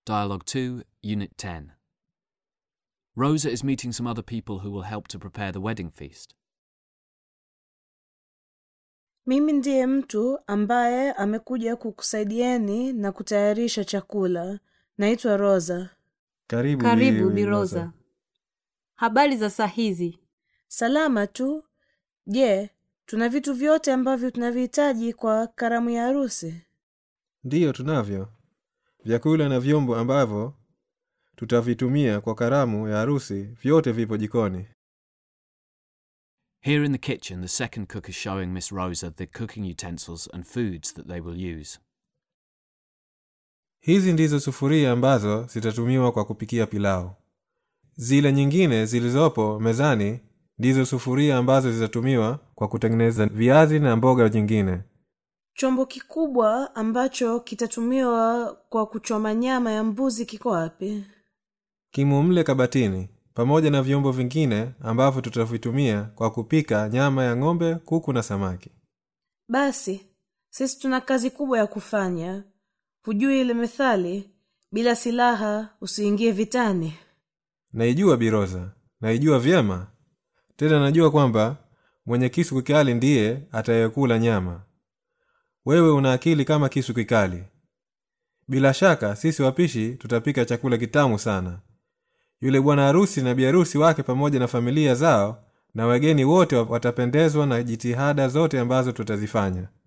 Dialogue 2, Unit 10. Rosa is meeting some other people who will help to prepare the wedding feast. Mimi ndiye mtu ambaye amekuja kukusaidieni na kutayarisha chakula. Naitwa Rosa. Karibu, Karibu Bi Biroza. Habari za saa hizi? Salama tu. Je, tuna vitu vyote ambavyo tunavihitaji kwa karamu ya harusi? Ndiyo, tunavyo vyakula na vyombo ambavyo tutavitumia kwa karamu ya harusi, vyote vipo jikoni. Here in the kitchen, the second cook is showing Miss Rosa the cooking utensils and foods that they will use. Hizi ndizo sufuria ambazo zitatumiwa kwa kupikia pilau. Zile nyingine zilizopo mezani ndizo sufuria ambazo zitatumiwa kwa kutengeneza viazi na mboga nyingine. Chombo kikubwa ambacho kitatumiwa kwa kuchoma nyama ya mbuzi kiko wapi? Kimo mle kabatini, pamoja na vyombo vingine ambavyo tutavitumia kwa kupika nyama ya ng'ombe, kuku na samaki. Basi sisi tuna kazi kubwa ya kufanya. Hujui ile methali, bila silaha usiingie vitani? Naijua Biroza, naijua vyema. Tena najua kwamba mwenye kisu kikali ndiye atayekula nyama. Wewe una akili kama kisu kikali. Bila shaka sisi wapishi tutapika chakula kitamu sana. Yule bwana harusi na biharusi wake pamoja na familia zao na wageni wote watapendezwa na jitihada zote ambazo tutazifanya.